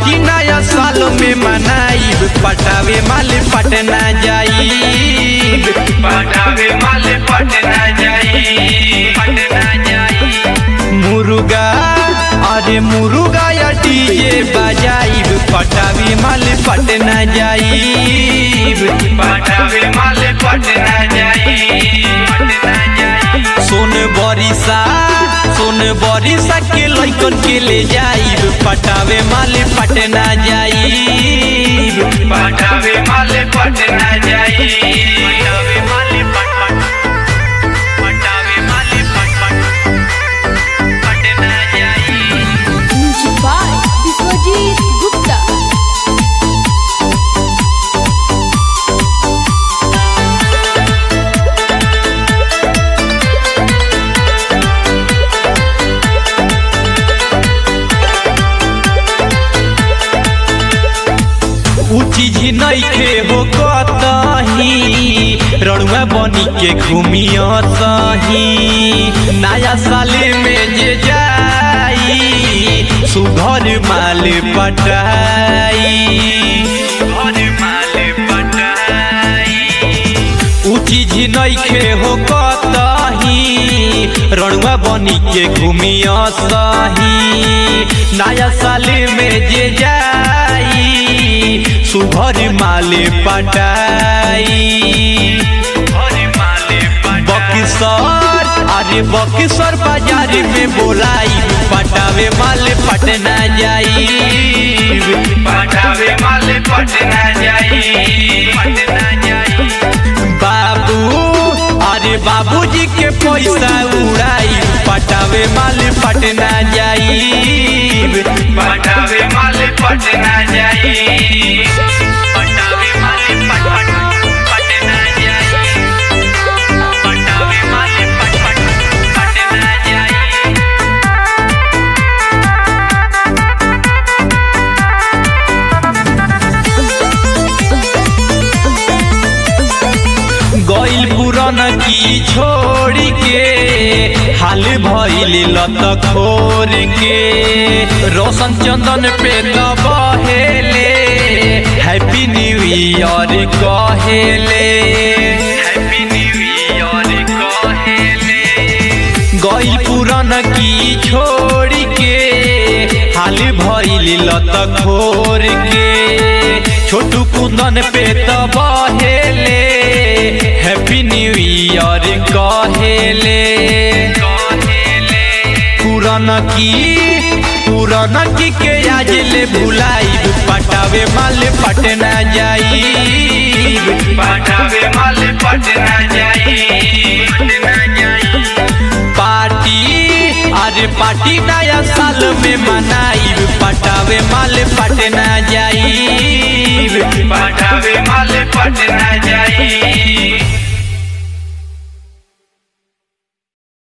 Party नया साल में मनाइब पटावे माल पटना जाइब पटावे माल पटना जाई पटना जाई मुर्गा अरे मुर्गा या डीजे बजाइब पटावे माल पटना जाइब पटावे माल पटना जाई पटना जाई सोन बरिसा सोन बरिसा के लइकन के ले जाइब पटावे माल पटना जाइब पटावे माल पटना जाई पटावे माल पट पट पटावे माल पट पट पटना जाई Music by Biswajit Gupta. उ चीज नइखे हो कतही रड़ुआ बनी के घूमिया सही नया साले में जे जाई सुघर माल पटाई घर माल पटाई उ चीज नइखे हो कतही रड़ुआ बनी के घूमिया सही नया साले में जे जाई सुभर माले पटाई घर माल पटाई बक्सर अरे बक्सर बाजार में बोलाई पटावे माल पटना जाई पटावे माल पटना जाई पटना जाई बाबू अरे बाबूजी के पैसा उड़ाई पटावे माल पटना जाई पटावे माल पटना जाई पटावे माल पट पट पटना जाई पटावे माल पट पट पटना जाई गइल पुरन की छोड़ के हाल भइल लत खोर के रोशन चंदन पे त बहेले हैप्पी न्यू ईयर कहेले हैप्पी न्यू ईयर कहेले गइल पुरन की छोड़ के हाल भइल लत खोर के छोटू कुंदन पे त बहेले हैप्पी न्यू ईयर कहेले कहेले पुरान की पुरान की के आज ले भुलाई पटावे माल पटना जाई पटावे माल पटना जाई पटना जाई पार्टी अरे पार्टी नया साल में मनाई पटावे माल पटना जाई पटावे माल पटना जाई